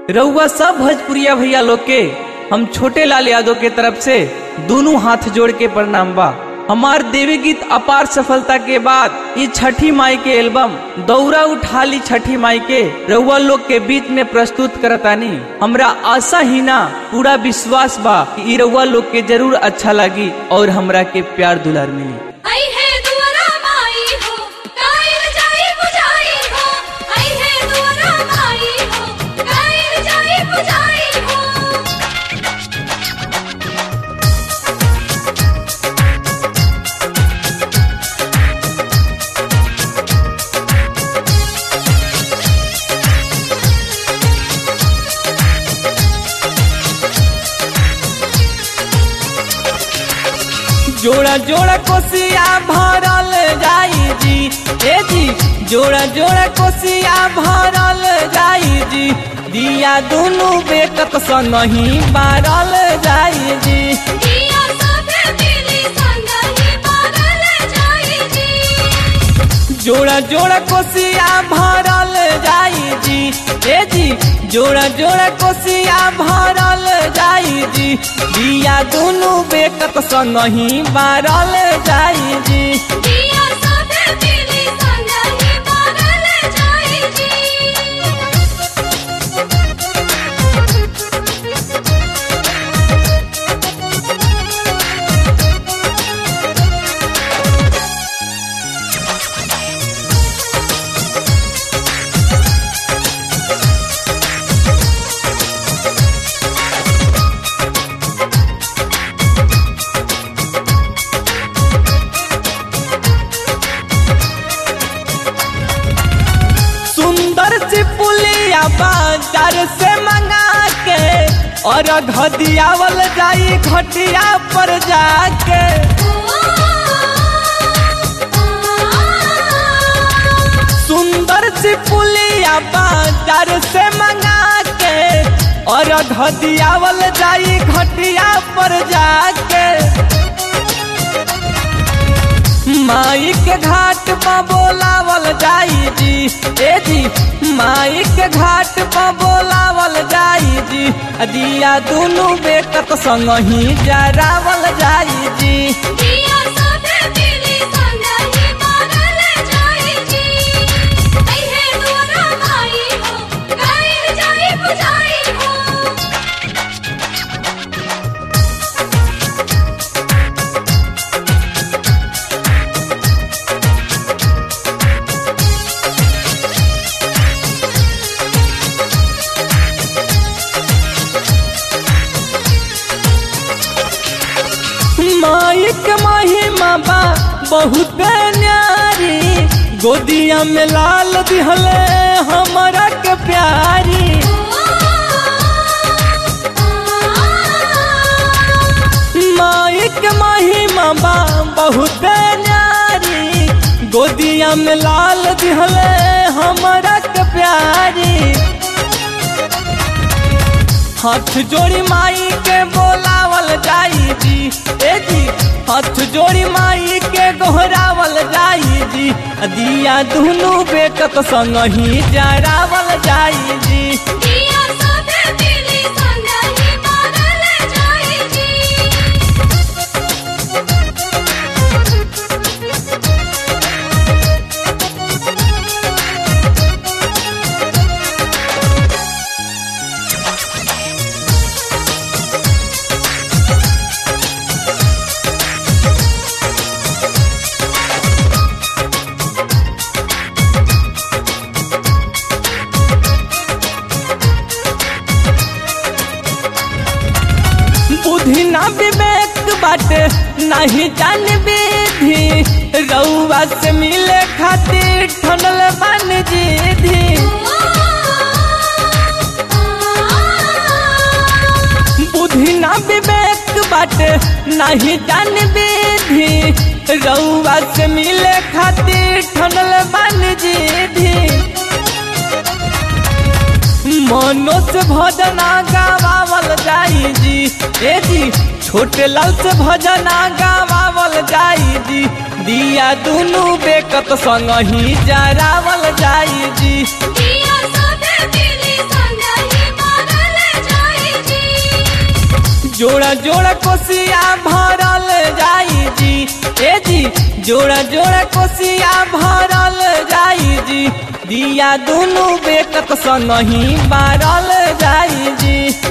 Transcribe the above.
रउआ सब भोजपुरिया भैया लोग के हम छोटे लाल यादव के तरफ से दोनों हाथ जोड़ के प्रणाम बा हमार देवी गीत अपार सफलता के बाद ये छठी माई के एल्बम दौरा उठा ली छठी माई के रउआ लोग के बीच में प्रस्तुत करतानी हमरा आशा ही ना पूरा विश्वास बा कि इ रउआ लोग के जरूर अच्छा लगी और हमरा के प्यार दुलार मिली आई है दुआरा माई हो कायल जाई बुझाई हो आई है दुआरा माई हो कायल जाई बुझाई हो जोड़ा जोड़ा कोसिया भरल जाई जी ए जी जोड़ा जोड़ा कोसिया भरल जाई जी दिया दोनों बेकत संगही बारल जाई जी दिया साथे मिली संगही बारल जाई जी जोड़ा जोड़ा कोसिया भरल जाई जी ए जी जोड़ा जोड़ा कोसिया भरल जाई जी दिया दोनों बेकत संगही बारल जाई जी दिया साथे मिली संगही बारल जाई जी सुंदर सी पुलिया बाजार से मंगा के और घदियावल जाई घटिया पर जाके सुंदर सी पुलिया बाजार से मंगा के और घदियावल जाई घटिया पर जाके माई के घाट पर बोलावल जाई जी ए जी माई के घाट पर बोलावल जाई जी आ दिया दोनों बेकत संग ही जरावल जाई जी दिया साथे मिली संगही बारल जाई जी आई है दुआरा माई हो कायल जाई बुझाई हो माई के महिमा बा बहुत न्यारी गोदिया में लाल दिहले हमरा के प्यारी माई के महिमा बा बहुत न्यारी गोदिया में लाल दिहले हमरा के प्यारी हाथ जोड़ी माई के बोलावल जाई जी ए जी हाथ जोड़ी माई के गोहरावल जाई जी आ दिया दुनू बेकत संग ही जरावल जाई जी दिया साथे मिली संगही बारल जाई जी बुद्धि ना विवेक बाटे नहीं जान विधि रउआ से मिले खातिर ठनल बन जीधी बुद्धि ना विवेक बाटे नहीं जान विधि रउआ से मिले खातिर ठनल बन जीधी मनो से भजना गावावल जाई जी ए जी छोटे लाल से भजना गावावल जाई जी दिया दुनू बेकत संग ही जरावल जाई जी दिया साथे मिली संगही जोड़ा जोड़ा कोसिया भरल जाई जी ए जी जोड़ा जोड़ा कोसिया भरल जाई जी दिया दुनु बेकत स नहीं बारल जाई जी